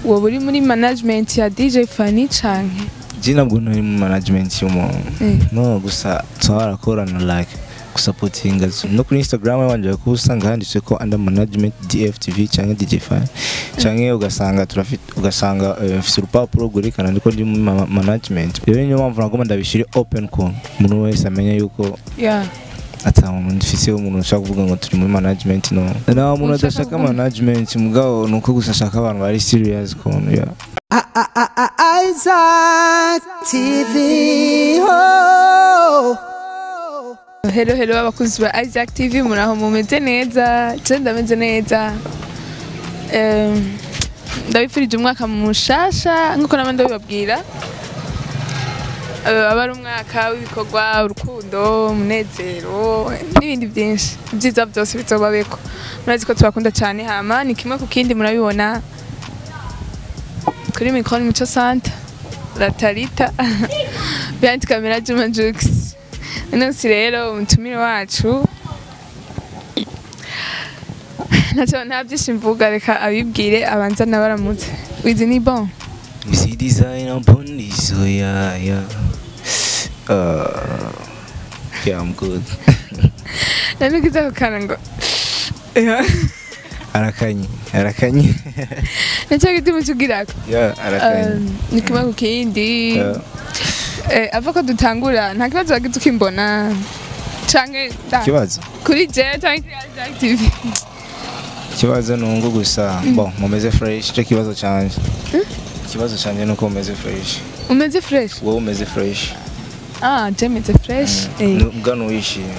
wowe uri muri management ya DJ Fanny canke je ntabwo ntari mu management y'umuntu Eh. no gusa twarakorana like gusapotinga no kuri instagram wanje kuba usanga handitse ko under management dftv cyangwa dj fan cyangwa ugasanga turafite ugasanga eh, mfite urupapuro rwerekana ndiko ndi mu ma- management rero niyo mpamvu nagomba ndabishyire open ko umuntu wese amenya yuko yeah ata muntu ndifise umuntu ushaka kuvuga ngo turi muri management no nta muntu Ushaka adashaka kuvuga- management mugabo ni uko gusa ashaka abantu bari serious kuntu ya Isaac TV. Oh. Hello hello abakunzi ba Isaac TV muraho mumeze neza je ndameze neza Em, ndabifurije umwaka mushasha nkuko naba ndabibabwira Eh, aba ari umwaka w'ibikorwa urukundo umunezero n'ibindi byinshi ibyiza byose bizobabeko murazi ko tubakunda cyane hama ni kimwe ku kindi murabibona kuri mikoro ni mico santa latarita behind camera juma jux uno munsi rero umutumire wacu ntacyo nta byinshi mvuga reka abibwire abanza nabaramutse wizi ni bon You see design upon this, so yeah, yeah. Uh, yeah, I'm good. nanugize ako kana ngo arakanye, arakanye. nacyo giti mucugirako yeah, arakanye. ni kimwe ku kindi Yeah. Eh, ava ko dutangura nta kibazo wagize ukimbona canke da- Ikibazo, kuri je canke kuri Isaac TV ikibazo ni ngo gusa, bon, mumeze fresh, icyo kibazo canje. Ikibazo canje ni uko mumeze fresh. umeze fresh Wowe umeze fresh. ah je meze fresh eh Mbwa nuwishimye.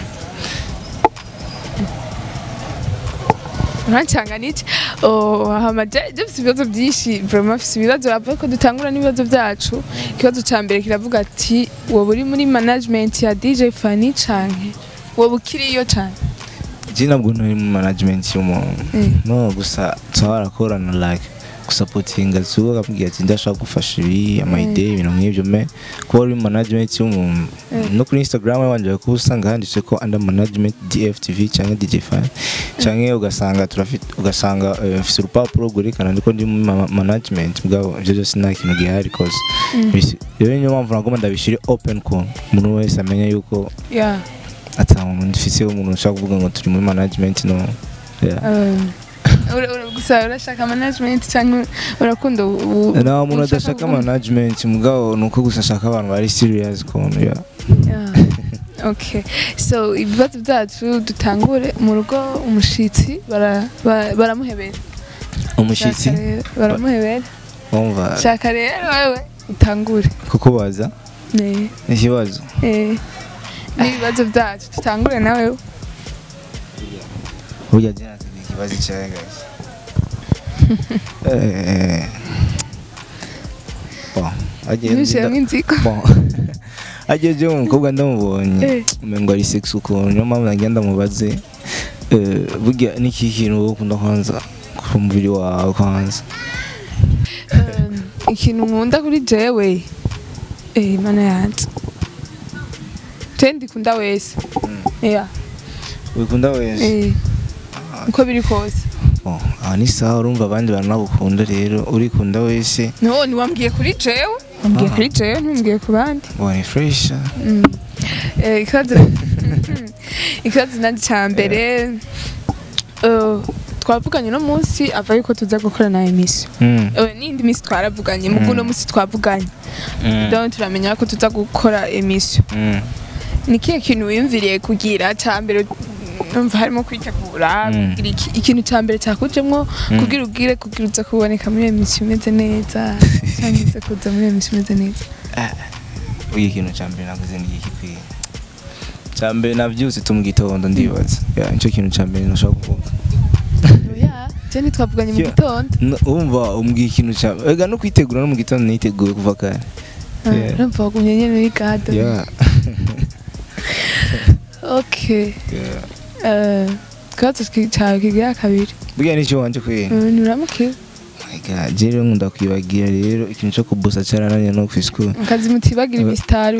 urancanga niki oh hama je je mfise ibibazo byinshi vraiment mfise ibibazo bavuga ko dutangura n'ibibazo byacu ikibazo ca mbere kiravuga ati wowe uri muri management ya DJ Fanny canke wowe ukiriyo cane Je ntabwo ntari mu management y'umuntu. Eh. No, gusa twarakorana like gusapotinga zuba akambwira ati ndashaka gufasha ibi amayide ibintu nk'ibyo me kuba uri mu management y'umuntu no kuri instagram wanje kuba usanga handitse ko under management dftv cyangwa dj fan cyangwa ugasanga turafite ugasanga eh, mfite urupapuro rwerekana ndiko ndi mu ma- management bwabo ibyo byose nta kintu gihari cause bisi- rero niyo mpamvu nagomba ndabishyire open ko umuntu wese amenya yuko yeah ata muntu ndifise umuntu ushaka kuvuga ngo turi muri management no yeah. um, ura- ura- gusa urashaka management canke urakunda u- nta muntu ushaka adashaka kuvuga- management mugabo ni uko gusa ashaka abantu bari serious kuntu ya Yeah. okay so ibibazo byacu dutangure mu rugo umushitsi bara- ba- baramuhebera umushyitsi Shaka rero, baramuhebera wumva shaka rero wewe utangure kuko baza Ne- ikibazo eh, n'ibibazo byacu dutangure nawe burya jyanatse ni ikibazo cyawe guys Eh, bon, agenda- ntushiramo inzigo bon ageje umukobwa ndamubonye Eh. umengo ari sex ukuntu niyo mpamvu nagenda mubaze eh, burya niki kintu wowe ukunda kwanza ku mubiri wawe kwanza Um, ikintu nkunda kuri jewe eh, mana yanjye je ndikunda wese yeah. wikunda wese eh, uko biri kose Bon, aha ni sawa urumva abandi baranagukunda rero urikunda wese no ntiwambwiye kuri jewe wambwiye Aha. kuri jewe ntiwambwiye ku bandi ngo ni fresh Mm. Eh, ikibazo ikibazo nanjye cya mbere eh, twavuganye uno munsi ava yuko tuza gukorana emisiyo Mm. Eh, n'indi minsi twaravuganye mu uno munsi twavuganye Mm. donc turamenya ko tuza gukora emisiyo Mm. ni kihe kintu wiyumviriye kugira cya mbere numva harimo kwitegura Mm. kugira iki- ikintu cya mbere cyakujemo kugira ubwire kugira uza kuboneka muri emisiyo imeze neza cyangwa uza kuza muri emisiyo imeze neza Uyu ikintu cya mbere navuze ni iki kwiye cya mbere nabyutse tu mu gitondo ndibaza Ya, nicyo kintu cya mbere nashaka kuvuga oya je ntitwavuganye mu Yeah. gitondo N- wumva umbwiye ikintu cya ega no kwitegura no mu gitondo niteguye kuva kare Yeah. urumva wagumye nyine muri gado Yeah. okay Yeah. Eh, ikibazo ki- cyawe kigira kabiri burya nicyo wanje kwiye nturamukiwe my god je rero nkunda kwibagira rero ikintu cyo kubusa cyarananye no ku school akazi mutibagira Eh. imisitari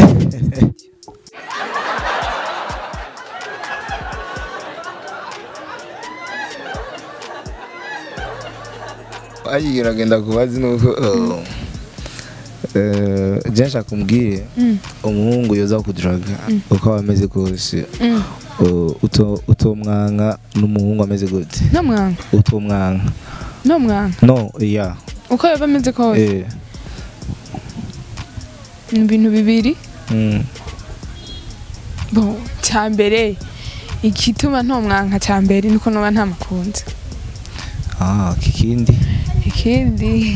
ayigira agenda kubazi nuko uh, eh, je nshaka umbwire Mm. umuhungu yoza kuduraga uko aba ameze kose Mm. uh, uto- utomwanka n'umuhungu ameze gute no mwanka utomwanka no mwanka no ya uko yaba ameze kose eh ni ibintu bibiri mm. bo cya mbere igituma ntomwanka cya mbere nuko noba ntamukunze ah kikindi ikindi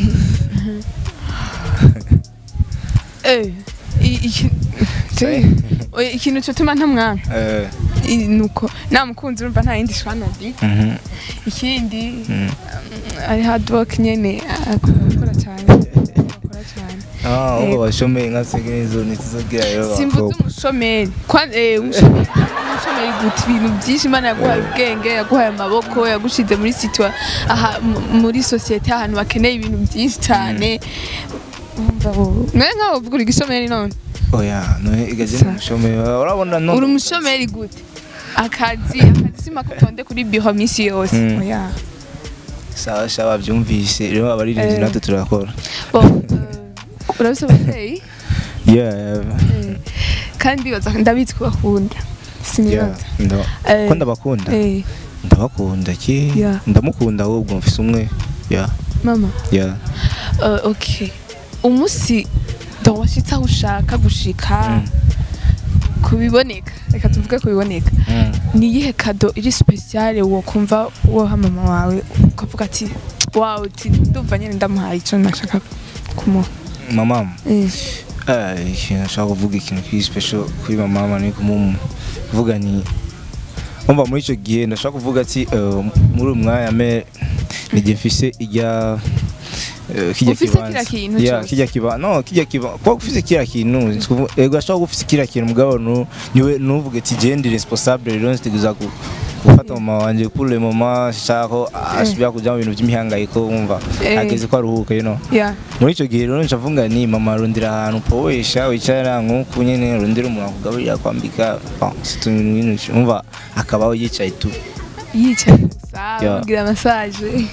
eh i- iki- te- oya, ikintu cyotuma ntamwanka eh i- nuko namukunze urumva nta yindi shwana ndi mhm ikindi mm. ari hard work nyene akora cyane akora cyane ah Eh. uko bashomeye nka segezo nituzobwira rero simvuze abakobwa. umushomeri Kwa- eh, umushomeri umushomeri guta ibintu byinshi imana yaguhaye ubwenge yaguhaye amaboko yagushize muri situa aha mu- muri sosiyete ahantu bakeneye ibintu byinshi cyane Urumva wowe- mwe nkaho uvuga uri igishomeri none oya none igaje Sa- umushomeye urabona no uri umushomeri gute akazi akazi sima kutonde kuri biro minsi yose Mm. oya sawa sawa byumvise rero abaririmbyi Eh. natwe turakora bo eh, urabise ababyeyi yeah Eh, kandi baza ndabizi ko bakunda yeah sinibaza ndo Eh, ko ndabakunda eh, ndabakunda ki Yeah. ndamukunda ahubwo mfise umwe yeah mama yeah Uh, okay umunsi donc washitse aho ushaka gushika Mm. kubiboneka reka tuvuge kubiboneka mm. ni iyihe kado iri speciale wokumva woha mama wawe ukavuga ati wawe uti ndumva nyine ndamuhaye icyo nashaka kumuha mama Eh, eh ikintu nashaka kuvuga ikintu kiri special kuri mama mama ni kumumu kuvuga ni umva muri icyo gihe ndashaka kuvuga ati eh, muri uyu mwanya me nijye mfise ijya eh, kijya Ufise kibanza. kiriya kintu Yeah, cose? kijya kiba no kijya kiba kuba ufise kiriya kintu sikuvu- ego ashaka ufise kiriya kintu mugabo nu niwe nuvuge ati je ndi responsable rero nziteguza ku gufata mama wanje pour le moment shaka ko asubira kuja mu bintu by'imihangayiko wumva Eh. ageze ko aruhuka you know yeah muri icyo gihe rero ncavuga ni mama rondera ahantu powesha wicara nk'uku nyine rondera umuntu akugaburira kwambika bon, si utuntu bintu umva akabaho yicaye tu yicaye gusa Yeah. ubwira massage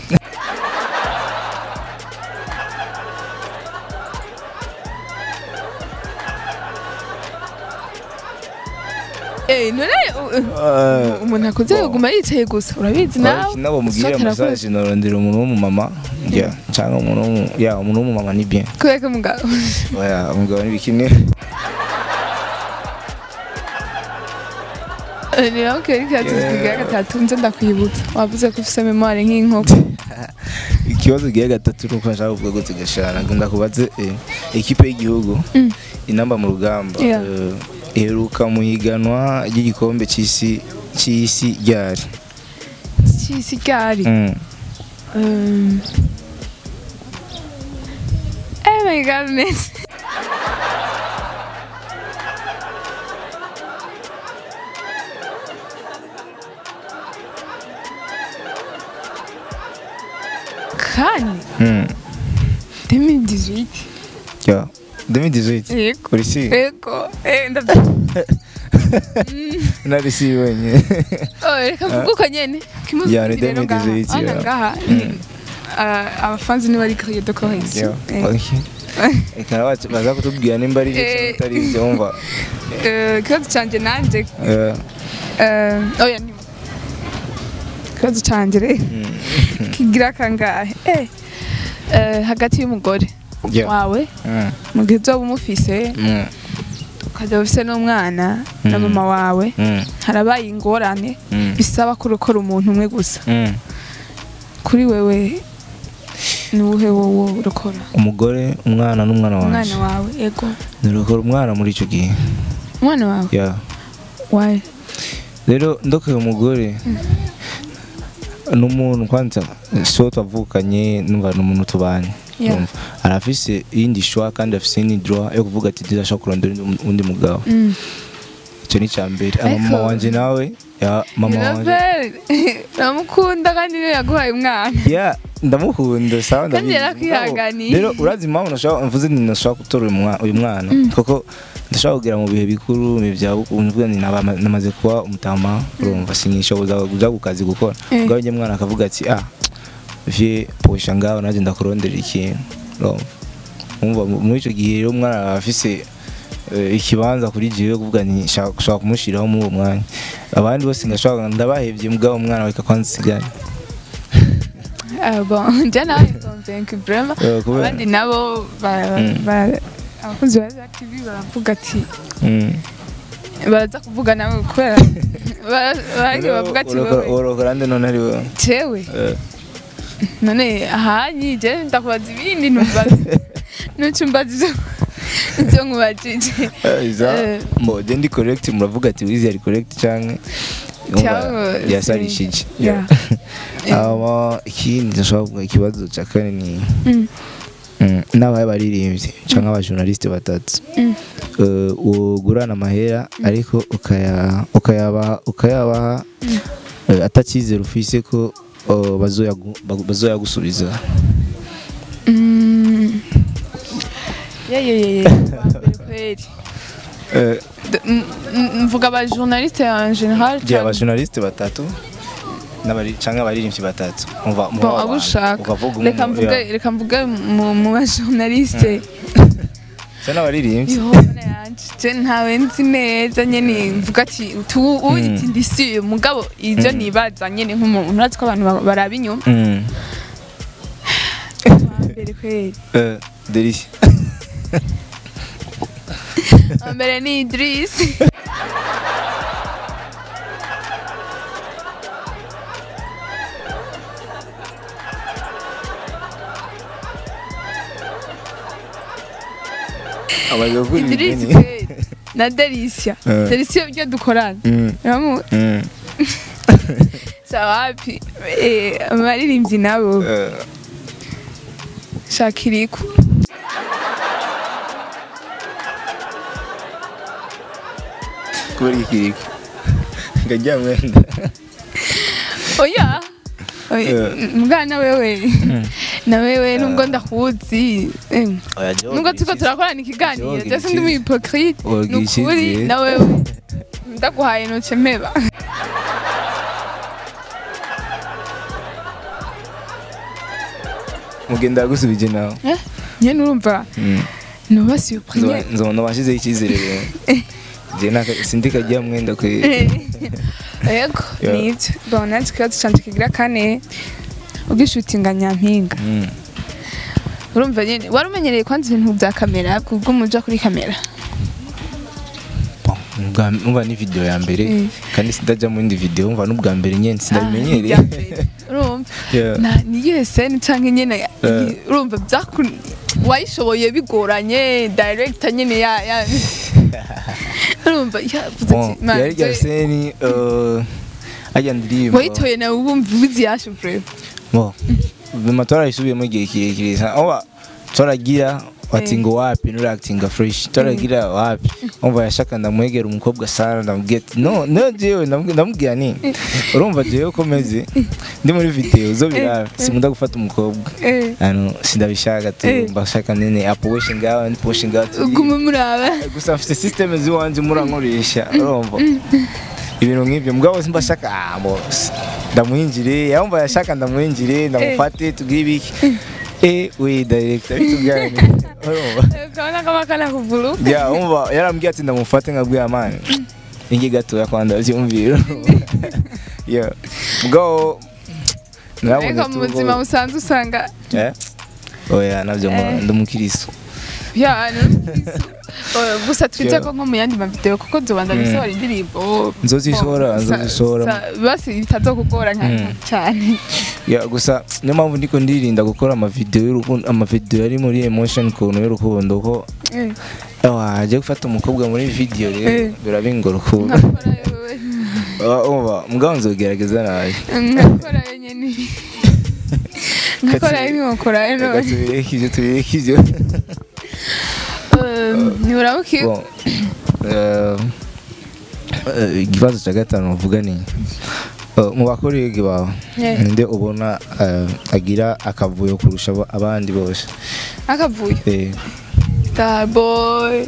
Eh, none uh, uh, umuntu akuze yaguma yicaye gusa urabizi nawe nabo mubwire Sote arakoze. massage norondera umuntu w'umumama ya cyangwa umuntu w'umu- ya umuntu w'umumama ni bien kubera ko mugabo oya umugabo ni bikini Eh, ni nawe kera ikibazo Yeah. kigira gatatu nze ndakwibutsa wavuze ko ufise memoire nk'inkoko ikibazo gihe gatatu nuko nshaka kuvuga ngo tugashana ndakubaze eh, ekipe y'igihugu Mm. inamba mu rugamba Yeah. eh, iheruka mu higanwa ry'igikombe cy'isi cy'isi ryari cy'isi ryari Mm. Um, oh my god, Miss. Kane Mm. 2018 Ya. 2018. yego Uri si? yego eh ndabyo Nari si wenye. oh reka mvuge uko nyene kimwe Ya, ni rero ngaha 2018, ana ya. ngaha Mm. ah, abafanzi ni bari crier de Ya. correction Eh. Okay. Eka bacu baza kutubwira nimba ari byo Eh. cyangwa atari byo umva. Eh, ikibazo canje nanje Eh, Eh, oya ni ikibazo canje rero mm. kigira kangahe eh eh, hagati y'umugore Yeah. wawe Mm. mu gihe uzoba umufise Mm. ukajya ufise n'umwana na Mm. mama wawe Mm. harabaye ingorane Mm. bisaba ko urokora umuntu umwe gusa Mm. kuri wewe ni uwuhe wowo urokora Umugore, umwana n'umwana umwana wanje. wawe ego Nirokora umwana muri icyo gihe. umwana wawe Ya. wawe Rero ndokoye umugore n'umuntu kwanza so twavukanye numva n'umuntu tubanye Yeah. Urumva? arafise iyindi shwa kandi afise iyindi droit yo kuvuga ati ndashaka kurondera undi- undi mugabo Mm. icyo ni icya mbere Ariko- mama wanje nawe ya mama wanje Irabel, uramukunda kandi niwe yaguhaye umwana ya ndamukunda sawa Kandi ndabizi. yarakwihanganiye. Mugabo, rero urazi impamvu nashaka mvuze nti nashaka gutora uyu mwa- uyu mwana kuko ndashaka kugera mu bihe bikuru mu bihe bya bukuru mvuga nti naba- namaze kuba umutama urumva sinishoboza kuja ku kazi gukora Eh. ubwo njye mwana akavuga ati ah vie posha ngaho nanjye ndakurondera ikintu urumva umva muri icyo gihe rero umwana aba afise eh, ikibanza kuri jewe kuvuga nti shaka gushaka kumushyiraho muri uwo mwanya abandi bose ngashobora ndabahevye mugabo umwana weka kwanza usigare Ah, bon njye nawe convaincre vraiment Eh, kubera- abandi nabo ba- Mm. ba- abakunzi ba Zack TV baravuga ati Mm. baraza kuvuga nawe kubera ba- barangiye bavuga ati Urokora- wowe urokora nde none ari wowe jewe Eh, none ahanyi je ndakubaza ibindi numbaza nucumbaza ivyo ivyo nkubajije eh, iza Eh. mbo je ndi correct muravuga ati wizi ari correct canke Cyangwa- yasarishije Yeah. hama ikindi ndashobora kuvuga ikibazo cya kane ni Mm. Mm, n'abaye baririmbye cyangwa abajournaliste batatu Mm. Eh, ugurana amahera ariko ukaya- ukayabaha ukayabaha eh, atacyizere ufise ko eh, bazoyagu- bagu- bazoyagusubiza Mm. ye ye ye ye Wambere kweli Eh, D- m- m- mvuga aba journaliste en général je cyangwa- abajournaliste batatu n'abari- canke abaririmbyi batatu umva bon abo ushaka ukavuga umwe reka mu- mvuge yeah. reka mvuge mu mu ba journaliste Se n'abaririmbyi ihona yanje je ntawe nzi neza nyene mvuga ati tu uyiti ndisi mugabo ivyo Mm. nibaza nyene nk'umuntu urazi ko abantu ba- baraba inyuma Mm. Wambere kweli Eh, Delicia mbere ni Idris amaze gukura Idris ibigeni kweli na Delicia Eh. Delicia ibyo dukorana Mm, uramu mm. sawapi eh abaririmbyi nabo Eh, shakiriku kubera ikiriko ngajya mwenda oya Oya, Eh. mbwa na wewe na wewe nubwo ndakuzi eh, Oya, je nubwo turiko wogira turakorana ikiganiro Wogira je sindi iki? mu hypocrite Wogira nukuri ikizi? na wewe ndaguhaye noce mpeba mugenda yagusubije nawe Eh, nyene urumva Mm. noba surprise nzobona washyizeho icyizere rero je naka- sindi kajya mwenda kwe yego Yeah. nivyo bon nanje ikibazo canje kigira kane ubwishutinga nyampinga Mm. urumva nyene wari umenyereye kwanza ibintu vya kamera kubwo umuja kuri kamera Bon, ubwa- umva ni video ya mbere Mm. kandi sindajya mu yindi video umva n'ubwa mbere nyene sindabimenyereye Ah, irya mbere. urumva Yeah. na niyihe seni canke nyene Eh. urumva vyaku wayishoboye bigoranye director nyene ya ya urumva yavuze Bon, ati "Man, yari rya je- seni eh, ajya ndirimba wayitoye nawe wumva ubizi yashe vrema Bon, vima twarayisubiyemo igihe kirekire sana oba twaragira bati Eh. ngo wapi nurakitinga fresh twaragira wapi umva yashaka ndamwegera umukobwa sana ndamubwira ati no no jewe ndamubwira ndamubwira ni urumva jewe ko meze ndi muri video zo birara simunda gufata umukobwa Eh, ano sindabishaka tu Eh. mbashaka nene aposhe ngaho aposhe ngaho tu ugume muraba gusa mfite system ziwanje murankoresha urumva ibintu nk'ibyo mugabo simbashaka ah boss ndamwinjire yumva yashaka ndamwinjire ndamufate tugire ibiki eh we director bitugane urumva ukabona kama kana kuvuru ya umva yarambwiye ati ndamufate nkabwira amani ingi gatoya kwanda byumvira ya mugabo ariko mu buzima busanzwe usanga eh oya nabyo Eh. ndumukiriso ya Oya, gusa twite ko nko mu yandi mavideo kuko nzobanza bisohora indirimbo Nzozisohora, Sa- nzozisohora. sa- basi bitazokugora nka Mm. cyane ya gusa niyo mpamvu ndiko ndirinda gukora amavideo y'urukundo amavideo ari muri emotion kuntu y'urukundo ko Eh, wajya gufata umukobwa muri video Eh. rero birabingora ukuntu nkakora yewe Ah, umva mugabo nzogerageza nawe nkakora nyene nkakora nkakora reka none tubireke ibyo tubireke ibyo ntiburabuki Bon, eh, eh, ikibazo cya gatanu uvuga ni eh, mu bakorege bawe Yeah. ninde ubona eh, agira akavuyo kurusha aba- abandi bose akavuyo Eh, starboy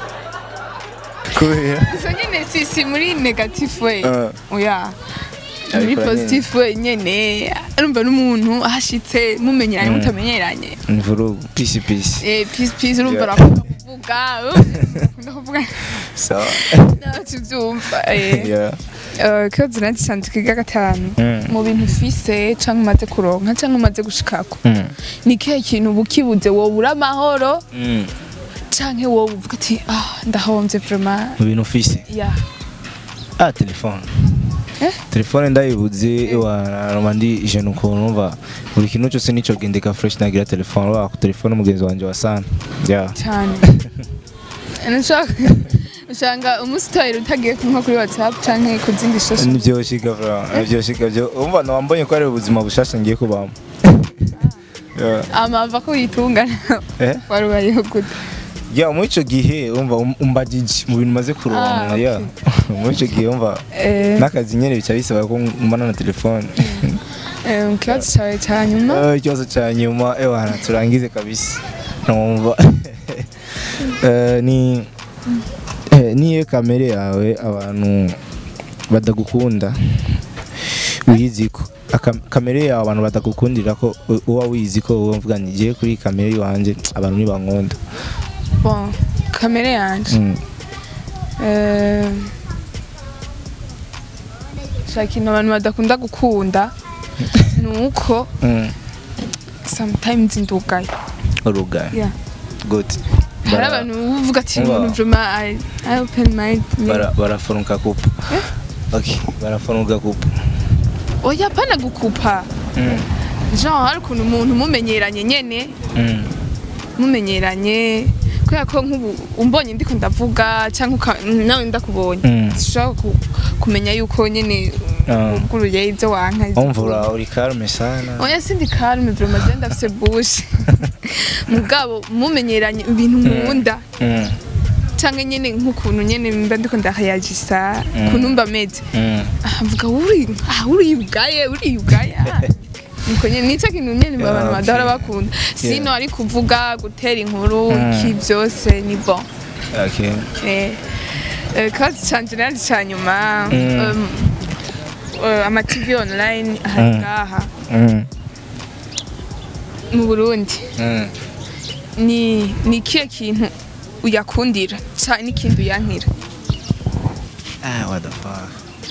kubera gusa nyine si si muri negative way Eh. oya muri Abikora positif wenyene urumva n'umuntu ahashitse mumenyeranye mutamenyeranye ni vurugu pisi pisi Eh, peace peace urumva Yeah. urakunda kuvuga urakunda kuvuga sawa ntacyo ubyumva eh. Yeah. Eh, ikibazo nanjye canje kiga gatanu Mm. mu bintu ufise canke umaze kuronka canke umaze gushikako Mm. ni ikihe kintu uba ukibuze wobura amahoro Mm. canke wowe uvuga ati ah ndahomvye vraiment mu bintu ufise ya ah telefone Eh? telefone ndayibuze wanaroma ndi ijana ukuntu numva buri kintu cyose nico gendeka fresh nagira telefone wa ku telefone mugenzi wanje wa sana yeah cyane nshaka usanga umunsi utoyera utagiye nko kuri whatsapp canke ku zindi social nivyoshika vra nivyoshika vyo umva nawambonye ko ari ubuzima bushasha ngiye kubamo Yeah. amava ko yitungana eh wari ubayeho gute ya muri ico gihe umva um- umbajije mu bintu maze kuronka Ah, ya muri ico gihe umva Eh, n'akazi nyene bica bisaba ko ngumana na telefone eh, mu kibazo cawe ca nyuma Eh, ikibazo cya nyuma ewana turangize kabisa numva Eh, ni eh, niyo kamere yawe abantu badagukunda wiyizi ko Aka- kamere yawe abantu badagukundira ko u- uba wizi ko uba mvuga ni ngiye kuri kamere iwanjye abantu ntibankunda bon kamere yanje Mm. Eh, shaka ikintu abantu badakunda gukunda ni uko Mm. sometimes ndugaye urugaye Yeah. good hari Bara- abantu uvuga ati Umva. umuntu vraiment I, I open mind bara- barafunuka kupa okay barafunuka kupa oya pana gukupa Mm. genre hari ukuntu umuntu mumenyeranye nyene Mm. mumenyeranye kubera ko nk'ubu umbonye ndiko ndavuga cyangwa uka- nawe ndakubonye Mm. dushobora ku- kumenya yuko nyene Ah. uguruye ibyo wanka ibyo umvura uri karume sana oya sindi calme vraiment je ndafise bouche mugabo mumenyeranye ibintu nkunda Mm. canke nyene nk'ukuntu nyene mba ndiko ndahayagisa Mm. ukuntu mba meze Mm. Ah, mvuga uri ah uri ugaye uri ugaye ah. Niko nyene nico kintu nyene Yeah, abantu okay. badahora bakunda sino ari kuvuga gutera inkuru Mm. iki byose ni bon okay eh eh, kazi canje nari ca nyuma Mm. um, eh, ama TV online ahari Mm. ngaha Mm. mu Burundi Mm. ni ni kihe kintu uyakundira ca n'ikintu uyankira Ah, what the fuck.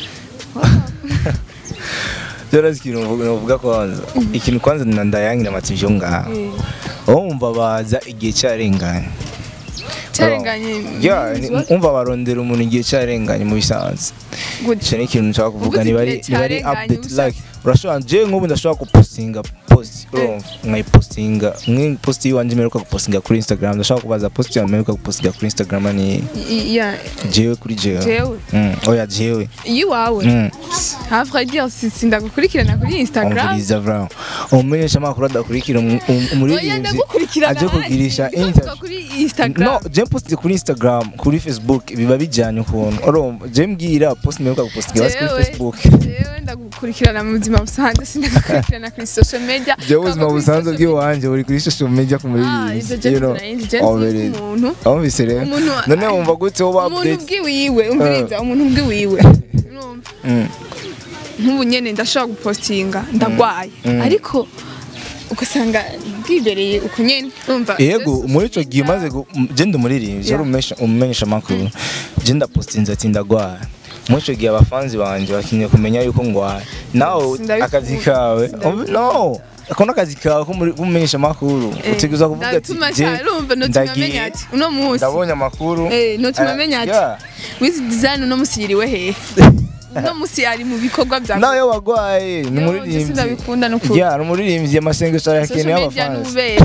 Jora ikintu novuga kwanza. Ikintu kwanza na ndayangira amativyo ngaha. Umva baza igihe cyarenganye. carenganye Ya, ni- umva barondera umuntu igihe cyarenganye mu bisanzwe. Ico ni ikintu nshaka kuvuga Uvuze ni bari igihe ni bari carenganye, update ubusa- like urashobora je nk'ubu ndashobora gupostinga post urumva nkayipostinga mwe post yiwanje mperuka gupostinga kuri Instagram ndashobora kubaza post yawe mperuka gupostinga kuri Instagram ni ya jewe kuri jewe. jewe Mm, oya jewe. iwawe Mm. ha vrai dire si sindagukurikirana kuri Instagram umviriza vra umumenyesha amakuru adakurikira umu- umu- oya umuririmbyi ndagukurikirana aje kugirisha handi. interview Uvuga kuri Instagram no je poste kuri instagram kuri facebook biba bijyanye ukuntu urumva je mbwira post mperuka gupostinga basi kuri Jewe- facebook jewe ndagukurikirana mu buzima busanzwe sindagukurikirana kuri social media je ubuzima Kuri busanzwe social media- bw'iwanje buri kuri social media ku Ah, ivyo muririmbyi je you know ntunarinzi je Oh, nzi really? umuntu wumvise rero Umuntu- none wumva gute woba umuntu update bwiwiwe umviriza umuntu bwiwiwe Urumva? Mm, nk'ubu nyene ndashobora gupostinga ndagwaye Mm. ariko ugasanga bwibereye uko nyene urumva yego Just muri ico gihe social maze gu- m- je ndi umuririmbyi Yeah. uri umumenyesha- umumenyesha amakuru je ndapostinze ati ndagwara muri ico gihe abafanzi banje bakeneye kumenya yuko ngwaye nawe Sindabikunda. akazi kawe Sindabikunda. no ako n'akazi kawe ko muri- k'umumenyesha amakuru Eh, utegerezwa kuvuga ati ndatuma je cyane, urumva notuma ndagiye, amenya ati uno munsi ndabonye amakuru Eh, notuma Eh, amenya ati yeah. wizi design uno munsi yiriwe hehe uno munsi ari mu bikorwa bya nawe iyo wagwaye ni Yo, umuririmbyi je sindabikunda n'ukuri. ya ni umuririmbyi amasengesho arakeneye social media abafanzi n'ububeshyi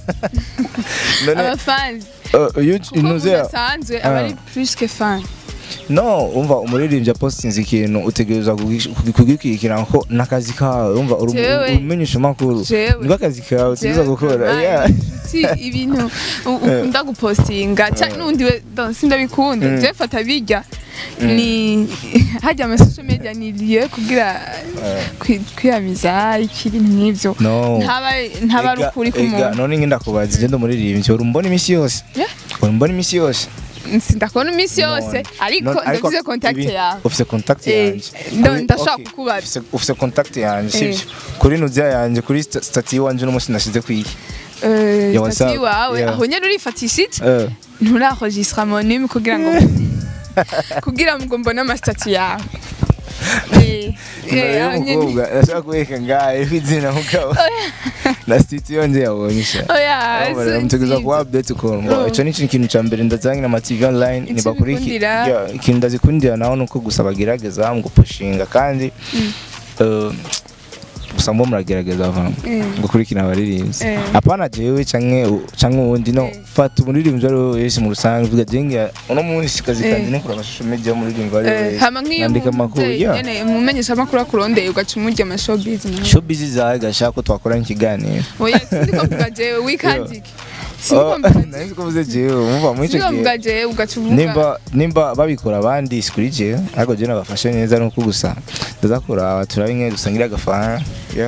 none abafanzi uh, you- kuko umuntu inuze asanzwe aba ari plus que fan no umva umuririmbyi apostinze ikintu utegerezwa kugikurikirana ko n'akazi kawe umva uri Jewe. umenyesha amakuru Jewe. niko akazi kawe utegerezwa gukora yeah. inshuti ibintu u- ukunda gupostinga cyane n'undi we don sindabikunda Mm. je fata bijya ni hajya ama social media ni lieu kugira kwi- kwiyamiza iki ibintu nk'ivyo no ntaba ntaba ari Ega- ukuri ega, k'umuntu none nge ndakubaza je ndi umuririmbyi uri mbona imisi yose Yeah. uri mbona imisi yose sindakubona iminsi yose None. ariko None- ndavuze contact ibi- yawe ufise contact Eh, yanje ndo- Kuri- ndashaka okay, kukubaza. ufise- ufise contact yanje Eh. sibyo kuri nudia yanje kuri sta- stati wanje n'umunsi nashize kwiki Eh, Ya stati WhatsApp, wawe yeah. aho nyene urifatishije Eh, nturaregistra monime kugira ngo kugira ngo mbone amasitati yawe Eh, nimero eh, aho nyene- y'umukobwa ndashaka kubereka ngahe izina mugabo na stiti yonje yabonye sha oya mutegereza kuba update ukuntu ngo Oh. ico ni ikintu ca mbere ndazanye na TV online Ico nibakuri bikundira. ikintu ndazikundira naho nuko gusa bagerageza ngo pushinga kandi eh, gusa mbo muragerageza vantu Mm. gukurikira abaririmbyi Eh. apana jewe canke u- canke uwundi no Eh. fata umuririmbyi ari we wese mu rusange uvuga jenge uno munsi kazi Eh. kanje ni kuraba social media y'umuririmbyi ari we Eh, wese hama nk'iyo nandika amakuru umuvyeyi yeah. nyene umumenyesha amakuru akurondeye ugaca umurya amashowbiz mu showbiz zawe gashaka ko twakorana ikiganiro oya sindiko mvuga jewe wikandike Oh, sindiko mvuga jewe nari ko mvuze jewe muva muri ico sindiko gihe mvuga jewe ugaca uvuga nimba nimba babikora abandi sikuri je ariko je nabafashe neza nuko gusa ndaza kuraba turabe imwe dusangira agafana yeah.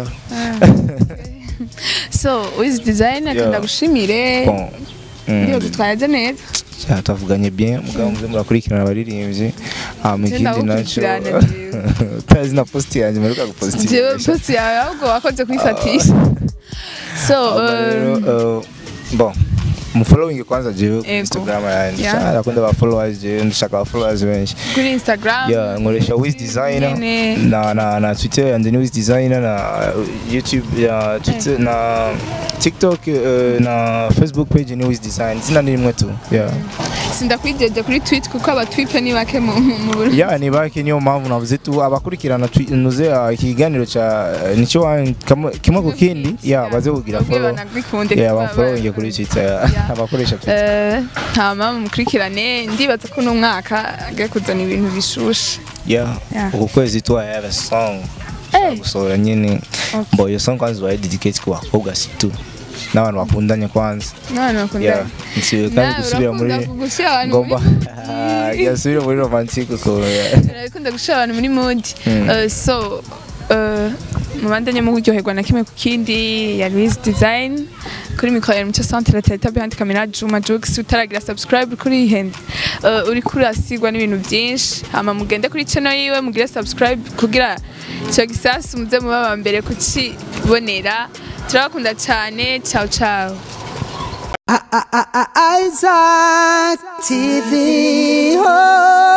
so wiz design ati Yeah. ndagushimire bon Mm. ndiyo dutwaje neza Cya, twavuganye bien mugabo muze murakurikirana abaririmbyi hama Je ikindi naco ndagukurikirana jewe. utazi na posti yanjye mperuka gupostinga jewe post yawe ahubwo wakoze kwifatisha so Hama rero um, eh, bon mufollowing kwanza jewe ku Ego. instagram yanjye Yeah. Sha, ndakunda aba followers jewe ndashaka aba followers benshi kuri instagram yeah nkoresha wiz designer Nyene. na na na twitter yanjye ni wiz designer na uh, youtube ya twitter na tiktok uh, na facebook page ni wiz design zina ni rimwe tu yeah sindakwijeje kuri tweet kuko abatwipe ni bake mu mu- mu Burundi. yeah ni bake niyo mpamvu navuze tu abakurikirana twi- nuze uh, ikiganiro cha uh, nicyo wa- kamwe- kimwe ku kindi yeah baze kugira Babwiye follow banagikunde yeah kuba bafollowing ba- kuri twitter Yeah. abakoresha twitter Eh, hama mukurikirane ndibaza ko uno mwaka agiye kuzana ibintu bishushe yeah Yeah. uku kwezi tu I have a song Eh. gusohora nyine Okay. bo iyo song kwanza baye dedicate ku bakobwa si tu n'abantu bakundanye kwanza none bakunda yeah nsibe kandi gusubira muri gushyira abantu muri ngomba yasubira muri romantique ukuntu yeah. urakunda gushyira abantu muri modi Mm. Eh, so eh, mubandanye muryoherwa na kimwe ku kindi ya Louise Design kuri mikoro ya Mucyo Centre Teta behind camera Juma Jux utaragira subscribe kuri iyi hand uh, uri kurasigwa n'ibintu byinshi hama mugende kuri channel yiwe mugire subscribe kugira icyo gisasu muze muba aba mbere kukibonera turabakunda cyane ciao ciao I- I- I- I- Isaac TV. Oh.